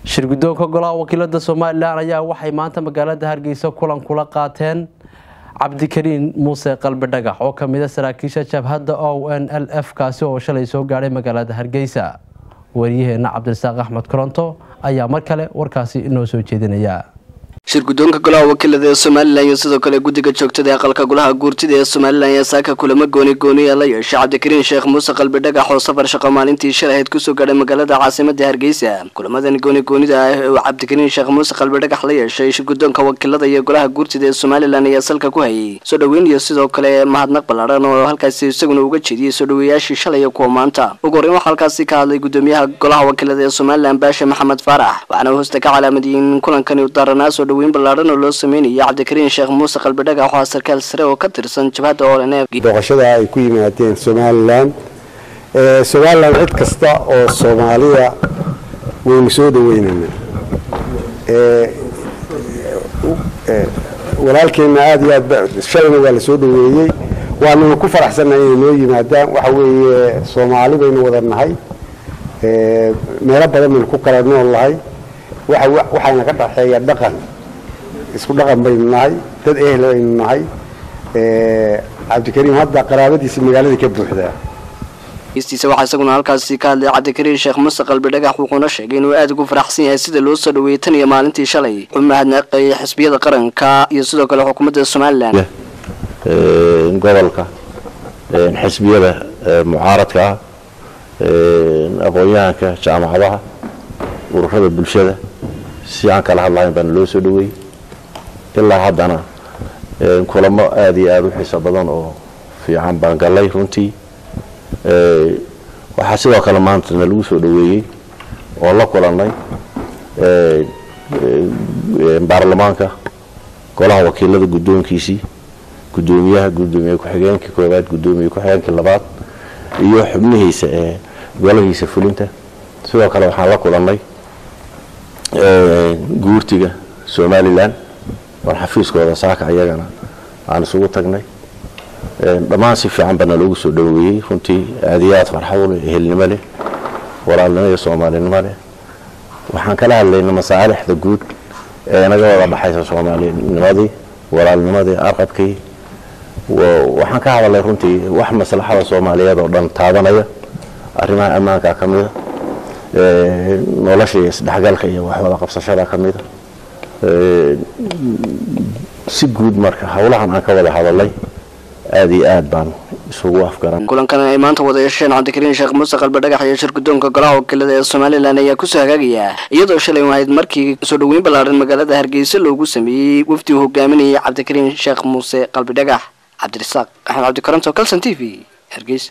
shirguddoonka golaha wakiilada somalilan ayaa waxay maanta magaalada hargeysa kulan kula qaateen cabdikariin muuse qalbi dhagax oo kamida saraakiisha jabhadda o n l f kaasi oo shalay soo gaadhay magaalada hargeysa wariyaheena cabdirasaaq axmed koronto ayaa mar kale warkaasi inoo soo jeedinaya shirguddoonka golaha wakiilada ee somalilan iyo sidoo kale guddiga joogtada aqalka golaha guurtida ee somalilan ayaa saaka kulamo gooni gooniya la yeeshay cabdikariin sheekh muuse qalbi dhagax oo safar shaqo maalintii shalahayd kusoo gaadhay magaalada caasimada hargeysa kulamadan gooni goonida ah ee uu cabdikariin sheekh muuse qalbi dhagax la yeeshay shirguddoonka wakiilada iyo golaha guurtida ee somalilan ayaa salka ku hayay soo dhoweyn iyo sidoo kale mahadnaq ballaadhan oo halkaasi isaguna uga jeediyey soo dhoweeyaashii shalay iyo kuwa maanta ugu horreyn waxaa halkaasi ka hadlay guddoomiyaha golaha wakiilada ee somalilan baasha maxamed faarax waxaana hoosta ka calaamadiyey in kulankani u daaranaa soo dhoweyn ballaadhan oo loo sameynaya cabdikariin sheekh muuse qalbi dhagax oo sarkaal sare oo ka tirsan jabhadda olnf booqashada ay ku yimaadeen somalilan somalilan cid kasta oo soomaaliya waynu soo dhaweynayna walaalkeenna aada iyo aad shalayna waa la soo dhaweeyey waanuna ku faraxsannahay inay noo yimaadaan waxa weeye soomaali baynu wada nahay meelo badan baynu ku kala nool nahay waxaana ka dhaxeeya dhaqan isku dhaqan baynu nahay dad ehel baynu nahay cabdikariim hadda qaraabadiisa magaalada ka buuxdaa istiisa waxaa isaguna halkaasi ka hadlay cabdikariin sheekh muuse qalbi dhagax wuxuuna sheegay inuu aada ugu faraxsan yahay sida loo soo dhaweeyey tan iyo maalintii shalay wuxuu mahadnaqayay xisbiyada qaranka iyo sidoo kale xukuumadda somalilan gobolka xisbiyada mucaaradka ah aqoon-yahanka jaamacadaha ururada bulshada si aan kala hadlahayn baana loo soo dhaweeyey ilaa haddana kulamo aada iyo aada u xiiso badan oo fiican baan gallay runtii waxaa sidoo kale maantana lagu soo dhaweeyey oo la kulannay baarlamaanka golaha wakiilada guddoonkiisii guddoomiyaha guddoomiye ku-xigeenka koowaad guddoomiye ku-xigeenka labaad iyo xubnihiisa ee golahiisa fulinta sidoo kale waxaan la kulannay guurtiga somalilan war xafiiskooda saaka ayagana aan isugu tagnay dhammaan si fiican baana loogu soo dhaweeyey runtii aada iyo aad farxad u leh ehelnimo leh walaalnimo iyo soomaalinimo leh waxaan kala hadlaynay masaalixda guud ee naga wada dhaxaysa soomaalinimadii walaalnimadii arqabkii waxaan ka hadalnay runtii wax maslaxada soomaaliyeed oo dhan taabanaya arrimaha ammaanka ka mida nolosha iyo isdhexgalka iyo waxwada qabsashada ka mida si guud marka howlahan aan ka wada hadalnay aada iyo aad baan isugu afgaran kulankan ay maanta wada yeesheen cabdikariin sheekh muuse qalbi dhagax iyo shirguddoonka golaha wakiilada ee somalilan ayaa kusoo hagaagaya iyadoo shalay ahayd markii soo dhoweyn ballaadhan magaalada hargeysa loogu sameeyey wafdi uu hogaaminayay cabdikariin sheekh muuse qalbi dhagax cabdirasaaq axmed cabdikaranto calson t v hargeysa